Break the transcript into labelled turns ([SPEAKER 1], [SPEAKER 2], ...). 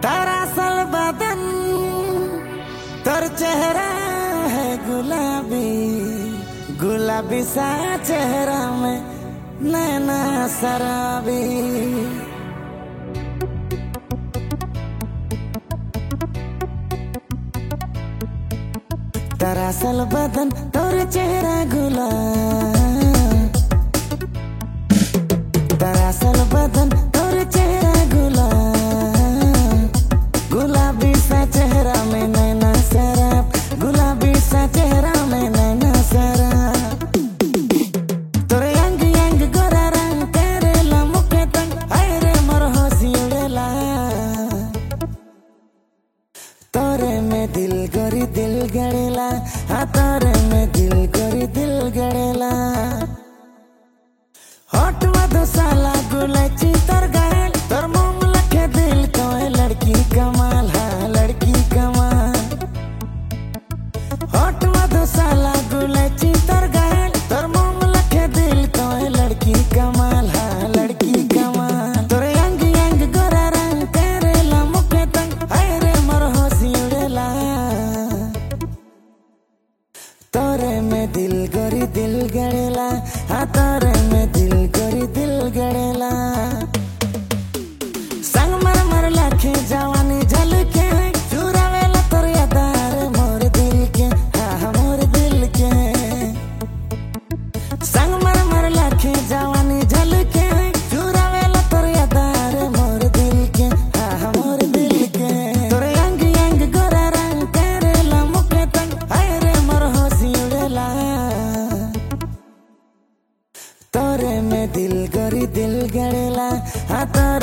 [SPEAKER 1] दरअसल बदन तोर चेहरा है गुलाबी गुलाबी सा चेहरा में नैना शराबी दरअसल बदन तोर चेहरा गुलाब दरअसल बदन तोर चेहरा गुलाब गुलाबी सा चेहरा में नैना शराब गुलाबी सा चेहरा में नैना शराब तोरे अंग अंग गोरा रंग करेला मुखे तंग हाय रे मोर हंसी उड़ेला तोरे में दिल गोरी दिल गड़ेला हाँ तोरे में दिल गोरी दिल गड़ेला होठ मधुशाला गुलची तोर गायल तोर मुंह लखे दिल कोई लड़की कमाल हाँ लड़की कमाल होठ मधुशाला गुलची तोर गायल तोर मुंह लखे दिल कोई लड़की कमाल हाँ लड़की कमाल तोरे अंग अंग गोरा रंग करेला मुखे तंग हाय रे मोर हंसी उड़ेला तोरे में दिल गोरी दिल गड़ेला हाँ तोरे में दिल गोरी दिल गड़ेला संग मर मर लाखे जवानी झलके चुरावेला तोर यादार मोर दिल के हाँ हाँ, मोर दिल के संग मर मर लाखे जवानी झलके चुरावेला तोर यादार मोर दिल के हाँ हाँ, मोर दिल के तोरे अंग अंग गोरा रंग करेला मुखे तंग हाय रे मोर हंसी उड़ेला तोरे में दिल गोरी दिल गड़ेला हाँ तोरे